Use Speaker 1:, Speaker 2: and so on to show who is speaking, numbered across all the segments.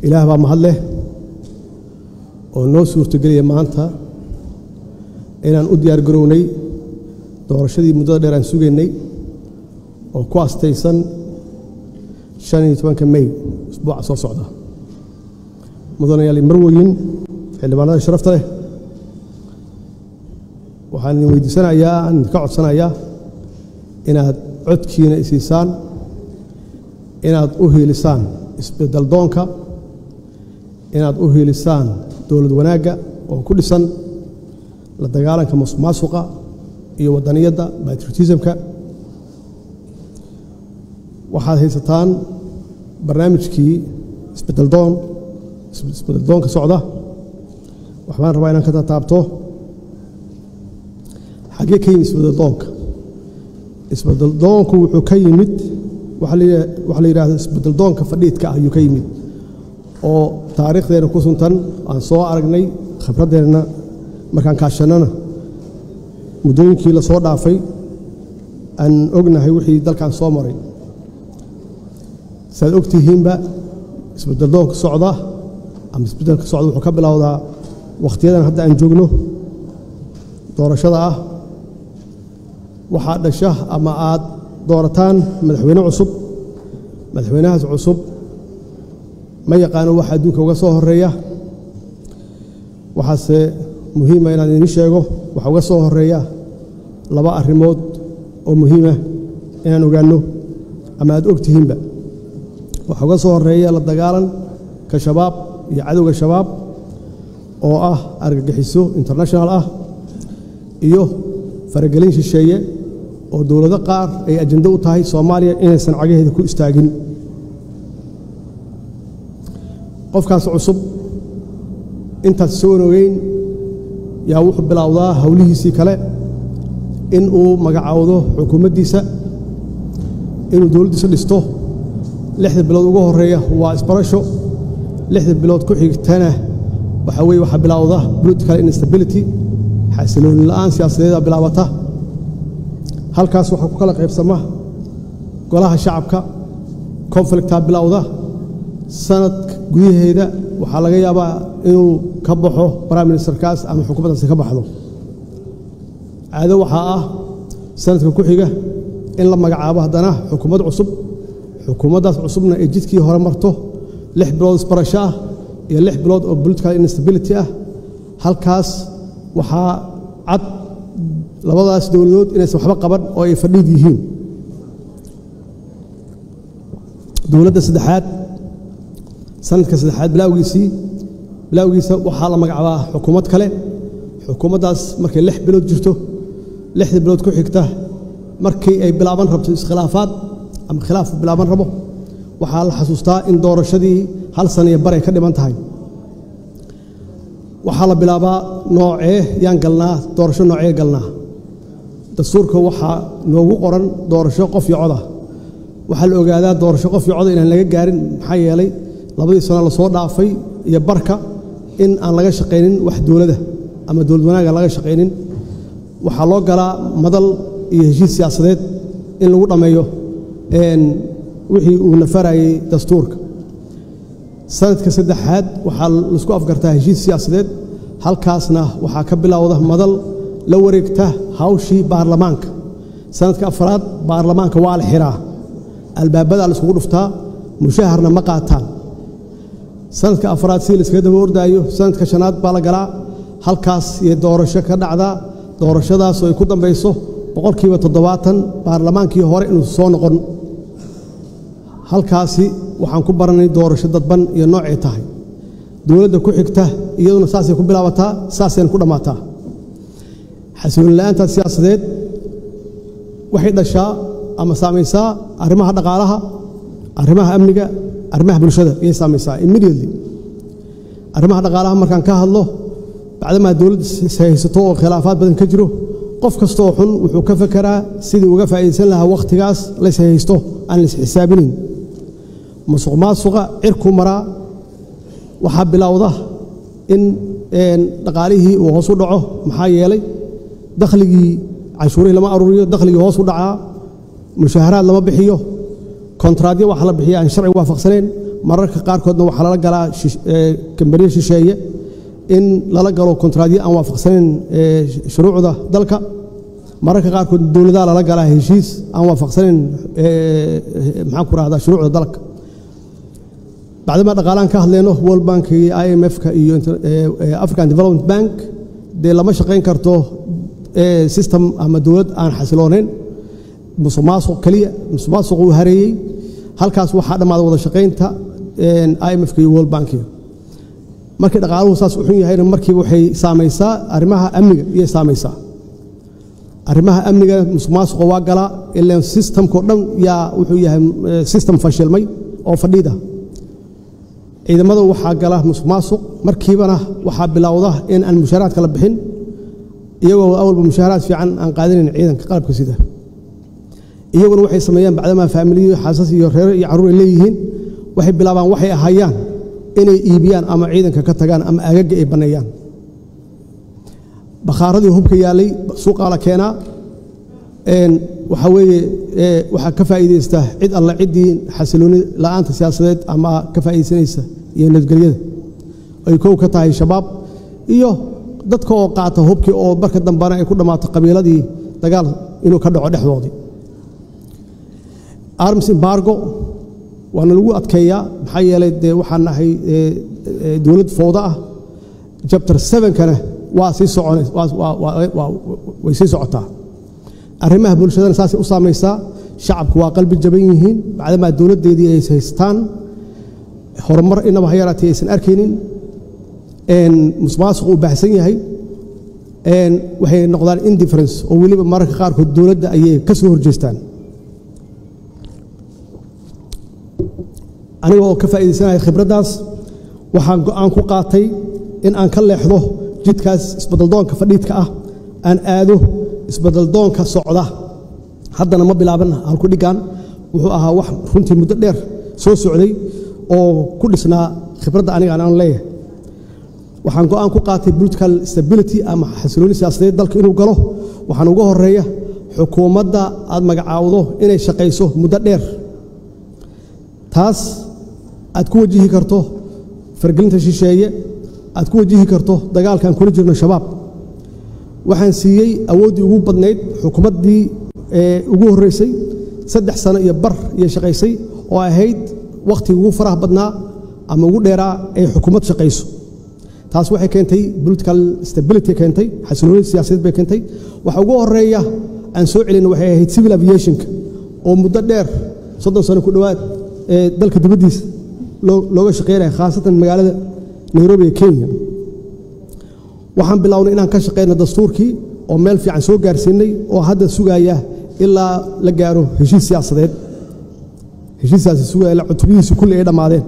Speaker 1: ilaah baa mahad leh oo noo suurtogeliya maanta inaan u diyaar garownay doorashadii muddada dheer aan sugaynay oo ku astaysan shan iyo tobanka may usbuuca soo socda mudanayaal marwoyin xildhibaanada sharafta leh waxaan idin weydiisanayaa aan idinka codsanayaa inaad codkiina isiisaan inaad u hiilisaan isbedel doonka inaad u hiilisaan dowlad wanaagga oo ku dhisan la dagaalanka masuq maasuqa iyo waddaniyadda batriotismka waxaad haysataan barnaamijkii isbedeldoon isbedeldoonka socda waxbaan rabaa inaan ka tataabto xaggee ka yimid isbedeldoonka isbedeldoonku wuxuu ka yimid waxaa la yidhahda isbedeldoonka fadhiidka ah ayuu ka yimid oo taariikhdeena ku suntan aan soo aragnay khibraddeenna markaan kaashannana muddooyinkii la soo dhaafay aan ognahay wixii dalkan soo maray saaad og tihiinba isbedeldoonka socda ama isbedelka socda wuxuu ka bilowdaa wakhtiyadan hadda aan joogno doorashada ah waxaad dhasha ama aad doorataan madaxweyne cusub madaxweynahaas cusub ma yaqaano waxa adduunka uga soo horeeya waxaase muhiima inaan idiin sheego waxa uga soo horeeya laba arrimood oo muhiima inaan ogaanno ama aad og tihiinba waxa uga soo horeeya la dagaalan ka shabaab iyo cadowga shabaab oo ah argagixiso international ah iyo faragelin shisheeye oo dowlado qaar ay ajando u tahay soomaaliya inaysan cagaheeda ku istaagin qofkaas cusub intaas soo ogeyn yaa wuxuu bilowdaa howlihiisii kale in uu magacaawdo xukuumaddiisa inuu dowladdiisa dhisto lixda bilood ugu horeeya waa isbarasho lixda bilood ku xigtana waxaa weye waxaa bilowda political instability xasilooni la'aan siyaasadeeda bilaabata halkaas waxaa ku kala qaybsama golaha shacabka conflictaa bilowda sanad gudaheeda waxaa laga yaabaa inuu ka baxo prime ministerkaas ama xukuumaddaasi ka baxdo caado waxaa ah sanadka ku xiga in la magacaabo haddana xukuumad cusub xukuumaddaas cusubna ay jidkii hore marto lix bilood isbarasho ah iyo lix bilood oo political instability ah halkaas waxaa cad labadaas dowladood inaysan waxba qaban oo ay fadhiid yihiin dowladda saddexaad sanadka saddexaad bilawgiisii bilawgiisa waxaa la magacaabaa xukuumad kale xukuumaddaas markay lix bilood jirto lixda bilood ku xigta markii ay bilaaban rabto iskhilaafaad ama khilaaf bilaaban rabo waxaa la xasuustaa in doorashadii hal sana iyo baray ka dhiman tahay waxaa la bilaabaa noocee yaan galnaa doorasho noocee galnaa dastuurka waxaa noogu qoran doorasho qof iyo coda waxaa la ogaadaa doorasho qof iyo coda inaan laga gaarin maxaa yeelay labadii sano lasoo dhaafay iyo barka in aan laga shaqaynin wax dowladda ama dowlad wanaaga laga shaqaynin waxaa loo galaa madal iyo heshiis siyaasadeed in lagu dhammeeyo wixii uu nafarayey dastuurka sanadka saddexaad waxaa laisku afgartaa heshiis siyaasadeed halkaasna waxaa ka bilowda madal la wareegta hawshii baarlamaanka sanadka afraad baarlamaanka waa la xiraa albaabadaa la iskugu dhuftaa mushaharna ma qaataan sanadka afraad si la iskaga daba ordaayo sanadka shanaad baa la galaa halkaas iyo doorasho ka dhacdaa doorashadaas oo ay ku dambayso boqolkiiba toddobaatan baarlamaankii hore inuu soo noqon halkaasi waxaan ku baranay doorasho dadban iyo noocay tahay dowladda ku xigta iyaduna saasay ku bilaabataa saasayna ku dhammaataa xasilooni la'aantaas siyaasadeed waxay dhashaa ama saamaysaa arrimaha dhaqaalaha arrimaha amniga arrimaha bulshada ayay saamaysaa immediately arrimaha dhaqaalaha markaan ka hadlo bacdamaa dowladda haysato oo khilaafaad badan ka jiro qof kastaoo xun wuxuu ka fekeraa sidii uga faa'iidaysan lahaa wakhtigaas lays haysto aan lays xisaabinayn musuq maasuqa cirku maraa waxaa bilowda in dhaqaalihii uu hoos u dhaco maxaa yeelay dakhligii canshuurihii lama aruuriyo dakhligii hoos u dhacaa mushaaharaad lama bixiyo kontraadyo waxa la bixiya aan sharciga waafaqsaneen mararka qaarkoodna waxaa lala galaa kambaniya shisheeye in lala galo kontraadyo aan waafaqsanayn shuruucda dalka mararka qaarkood dowladaha lala galaa heshiis aan waafaqsanayn maxaan ku rahdaa shuruucda dalka bacdama dhaqaalaan ka hadleyno world bank iyo i m f-ka iyo african development bank dee lama shaqayn karto system ama dowlad aan xasiloonayn musuq maasuq keliya musuq maasuq uu hareeyey halkaas waxaa dhammaaday wada shaqaynta i m f-ka iyo world bankiga markii dhaqaaluhu saas u xun yahayna markiiba waxay saamaysaa arrimaha amniga iyay saamaysaa arrimaha amniga musuq maasuqa waa galaa ilaan systemkao dhan yaa wuxuu yahay system fashilmay oo fadhiida ciidamada waxaa gala musuq maasuq markiibana waxaa bilowda in aan mushaaraadka la bixin iyagoo awalba mushaaraad fiican aan qaadanayn ciidanka qalabka sida iyaguna waxay sameeyaan bacdamaa faamiliyo xaasas iyo reero iyo carruur ay leeyihiin waxay bilaabaan waxay ahayaan inay iibiyaan ama ciidanka ka tagaan ama agaga ay banneeyaan bakhaaradii hubka yaallay suuqaa la keenaa waxaa weeye waxaa ka faa'iidaysta cid alle ciddii xasilooni la'aanta siyaasadeed ama ka faa'iidaysanaysa iyo nabadgelyada ay kow ka tahay shabaab iyo dadka oo qaata hubkii oo marka dambena ay ku dhammaato qabiiladii dagaal inuu ka dhaco dhexdoodii arms embargo waana lagu adkeeyaa maxaa yeelay dee waxaan nahay dowlad fowda ah jabtar sevenkana waa sii soconay way sii socotaa arrimaha bulshadana saasay u saamaysaa shacabku waa qalbi jaban yihiin bacdamaa dowladdeedii ay haystaan horumar inaba ha yaraatee aysan arkaynin musmaasuq uu baahsan yahay waxay noqdaan indifference oo weliba mararka qaarkood dowladda ayay ka soo horjeestaan aniga oo ka faa'iidaysanaya khibraddaas waxaan go'aan ku qaatay in aan ka leexdo jidkaas isbadaldoonka fadhiidka ah aan aado isbadaldoonka socda haddana ma bilaaban halku dhiggaan wuxuu ahaa wax runtii muddo dheer soo socday oo ku dhisnaa khibradda aniga aan leeyahay waxaan go'aan ku qaatay political stability ama xasilooni siyaasadeed dalka inuu galo waxaan uga horeeya xukuumadda aad magacaawdo inay shaqayso muddo dheer taas aad ku wajihi karto fargelinta shisheeye aad ku wajihi karto dagaalkaan kula jirno shabaab waxaan siiyey awooddii ugu badnayd xukuumaddii ugu horreysay saddex sano iyo bar iyo shaqaysay oo ahayd wakhtigii ugu faraha badnaa ama ugu dheeraa ay xukuumad shaqayso taas waxay keentay political stability keentay xasilooni siyaasadeed bay keentay waxa ugu horeeya aan soo celin waxay ahayd civil aviationka oo muddo dheer soddon sano ku dhowaad ee dalka dibaddiisa looga shaqeynaya khaasatan magaalada nairobi ee kenya waxaan bilownay inaan ka shaqeyno dastuurkii oo meel fiican soo gaarsiinay oo hadda sugaya ilaa la gaaro heshiis siyaasadeed heshiiskaasi sugaya cutubihiisi kulli ay dhammaadeen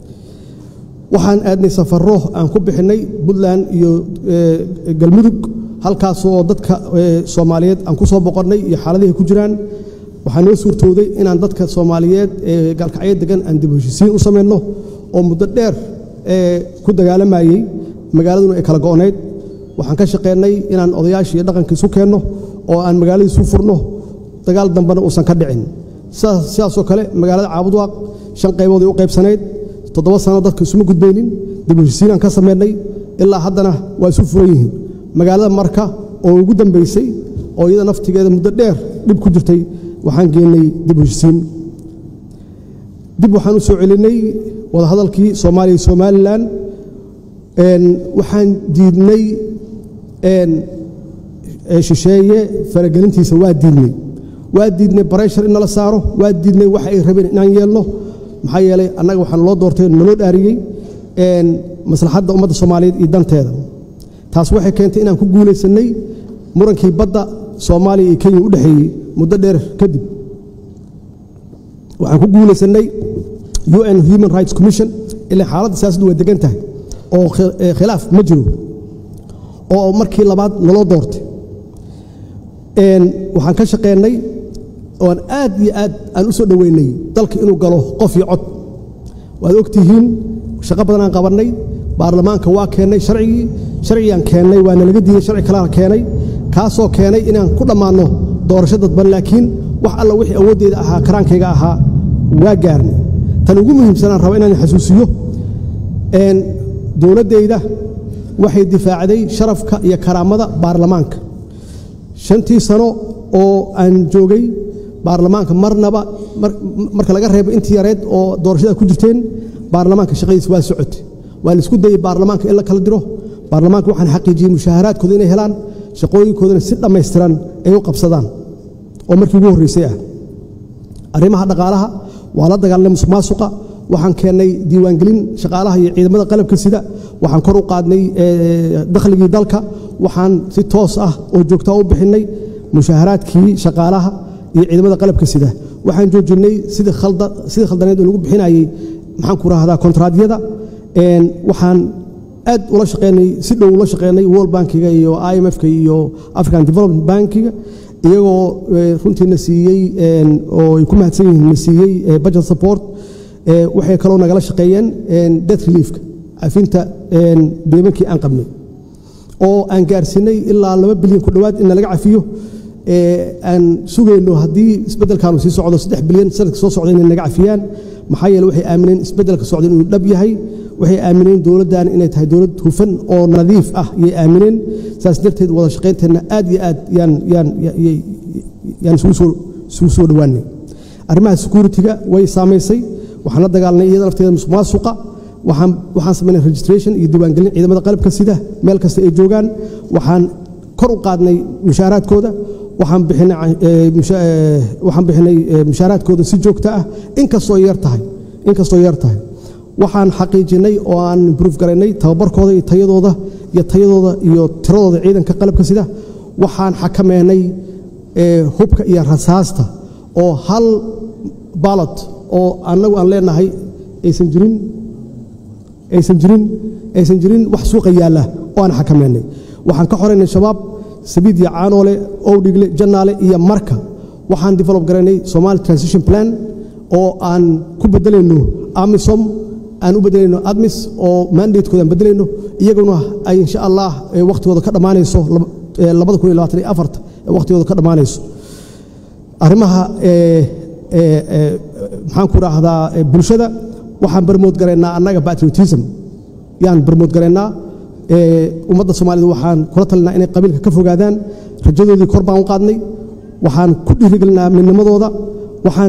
Speaker 1: waxaan aadnay safarro aan ku bixinnay puntland iyo galmudug halkaasoo dadka soomaaliyeed aan ku soo boqonnay iyo xaaladihi ku jiraan waxaa noo suurtooday inaan dadka soomaaliyeed ee gaalkacyo degan aan dib heshisiin u samayno oo muddo dheer ku dagaalamayey magaaladuna ay kala go'nayd waxaan ka shaqeynay inaan odayaashii dhaqanka isu keenno oo aan magaaladii isu furno dagaal dambena uusan ka dhicin sidaasoo kale magaalada caabudwaaq shan qayboodii u qaybsanayd toddoba sano dadka isuma gudbaynin dib heshisiinaan ka samaynay ilaa haddana waa isu furan yihiin magaalada marka oo ugu dambaysay oo iyada naftigeeda muddo dheer dhib ku jirtay waxaan geennay dib heshisiin dib waxaan u soo celinay wadahadalkii soomaaliya somalilan waxaan diidnay shisheeye faragelintiisa waa diidnay waa diidnay bareshar in nala saaro waa diidnay waxa ay rabeen inaan yeelno maxaa yeelay annaga waxaan loo doortay naloo dhaariyey maslaxadda ummadda soomaaliyeed iyo danteeda taas waxay keentay inaan ku guulaysannay murankii badda soomaaliya iyo kenya u dhexeeyey muddo dheer kadib waxaan ku guulaysannay un human rights commission ilaa xaaladda siyaasaddu waa degan tahay oo khilaaf ma jiro oo markii labaad naloo doortay waxaan ka shaqeennay oan aad iyo aad aan u soo dhoweynay dalka inuu galo qof iyo cod waad og tihiin shaqo badan aan qabannay baarlamaanka waa keennay sharcigii sharcigaan keennay waana laga diiday sharci kalena keenay kaasoo keenay inaan ku dhammaanno doorasho dadban laakiin wax alla wixii awooddeeda ahaa karaankayga ahaa waa gaarnay tan ugu muhiimsanaan raba inaan xasuusiyo dowladdayda waxay difaacday sharafka iyo karaamada baarlamaanka shantii sano oo aan joogay baarlamaanka marnaba marka laga reebo intii yareed oo doorashada ku jirteen baarlamaanka shaqadiis waa socotay waa la isku dayey baarlamaanka in la kala diro baarlamaanka waxaan xaqiijiyey mushaaharaadkooda inay helaan shaqooyinkoodana si dhammaystiran ay u qabsadaan oo markii ugu horreysay ah arrimaha dhaqaalaha waa la dagaalnay musuq maasuqa waxaan keennay diiwaangelin shaqaalaha iyo ciidamada qalabka sida waxaan kor u qaadnay dakhligii dalka waxaan si toos ah oo joogtaa u bixinnay mushaaharaadkii shaqaalaha iyo ciidamada qalabka sida waxaan joojinnay sidii khaldaneed oo lagu bixinayey maxaan ku rahdaa kontraadyada waxaan aad ula shaqeynay si dhow ula shaqeynay world bankiga iyo i m f-ka iyo african development bankiga iyagoo runtiina siiyey oo ay ku mahadsan yihiin na siiyey budget support waxay kaloo nagala shaqeeyeen debt reliefka cafinta beemankii aan qabnay oo aan gaarsiinay ilaa laba bilyan ku dhowaad in nalaga cafiyo aan sugayno haddii isbeddelkaanu sii socdo saddex bilyan sanadka soo socda inay naga cafiyaan maxaa yeele waxay aamineen isbeddelka socda inuu dhab yahay waxay aamineen dowladdan inay tahay dowlad hufan oo nadiif ah yay aamineen saas darteed wada shaqaynteenna aad iyo aad yaan yaan yaan isugu soo isugu soo dhowaanay arrimaha security-ga way saamaysay waxaan la dagaalnay iyada lafteeda musuq maasuqa waxaan waxaan samaynay registration iyo diiwaangelin ciidamada qalabka sida meel kasta ay joogaan waxaan kor u qaadnay mushaaraadkooda waxaan bixinay waxaan bixinay mushaaraadkooda si joogto ah inkastoo yar tahay inkastoo yar tahay waxaan xaqiijinay oo aan improve garaynay tababarkooda iyo tayadooda iyo tayadooda iyo tiradooda ciidanka qalabka sida waxaan xakameynay hubka iyo rasaasta oo hal baalot oo annagu aan leenahay aysan jirin aysan jirin aysan jirin wax suuqa yaalla oo aan xakameynay waxaan ka xoraynay shabaab sabiid iyo caanoole owdhigle jannaale iyo marka waxaan develop garaynay somali transition plan oo aan ku bedelayno amisom aan u bedelayno admis oo mandatekooda aan bedelayno iyaguna ay insha allah wakhtigooda ka dhammaanayso labada kun iyo labaatan iyo afarta wakhtigooda ka dhammaanayso arrimaha maxaan ku raahdaa bulshada waxaan barmood garaynaa annaga patriotism yaan barmood garaynaa ummadda soomaalida waxaan kula talinaa inay qabiilka ka fogaadaan rajadoodii kor baan u qaadnay waxaan ku dhiirigelinaa midnimadooda waxaan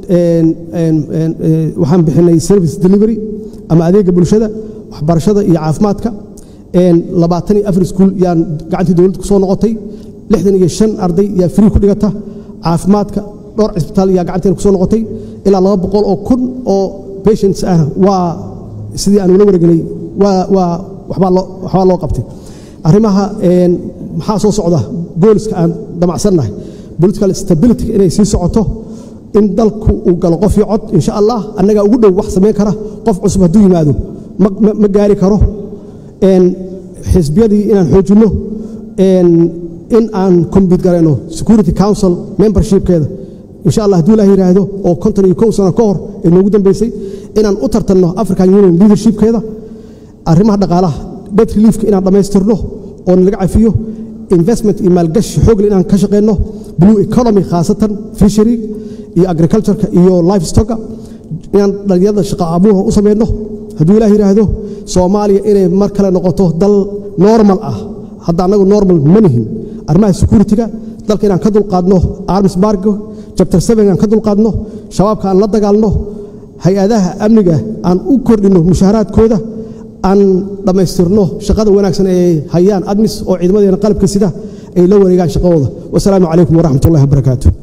Speaker 1: waxaan bixinay service delivery ama adeega bulshada waxbarashada iyo caafimaadka labaatan iyo afar iskuul yaan gacantii dowladda ku soo noqotay lixdan iyo shan arday yaa free ku dhigata caafimaadka dhowr cisbitaal yaa gacanteena ku soo noqotay ilaa laba boqol oo kun oo patients ah waa sidii aan ula wareegnay waa waa waxbaa loo waxbaa loo qabtay arrimaha maxaa soo socda gooliska aan damacsannahay political stability inay sii socoto in dalku uu galo qof iyo cod insha allah annagaa ugu dhow wax samayn kara qof cusub hadduu yimaado ma gaari karo xisbiyadii inaan xoojinno in aan combit garayno security council membershipkeeda insha allah hadduu ilaah yidhaahdo oo konton iyo kow sano ka hor ee noogu dambeysay inaan u tartanno african union leadershipkeeda arrimaha dhaqaalaha debt reliefka inaan dhammaystirno oo laga cafiyo investment iyo maalgashi xoogle inaan ka shaqeyno blue economy khaasatan fishery iyo agricultureka iyo lifestocka inaan dhalinyarada shaqa abuurha u samayno hadduu ilaah yidhaahdo soomaaliya inay mar kale noqoto dal normal ah hadda annagu normal ma nihin arrimaha security-ga dalka inaan ka dulqaadno arms bargo chapter seven aan ka dulqaadno shabaabka aan la dagaalno hay-adaha amniga aan u kordhinno mushaaharaadkooda aan dhammaystirno shaqada wanaagsan ee hayaan admis oo ciidamadeena qalabka sida ay la wareegaan shaqadooda wasalaamu calaykum waraxmat ullahi wabarakaatu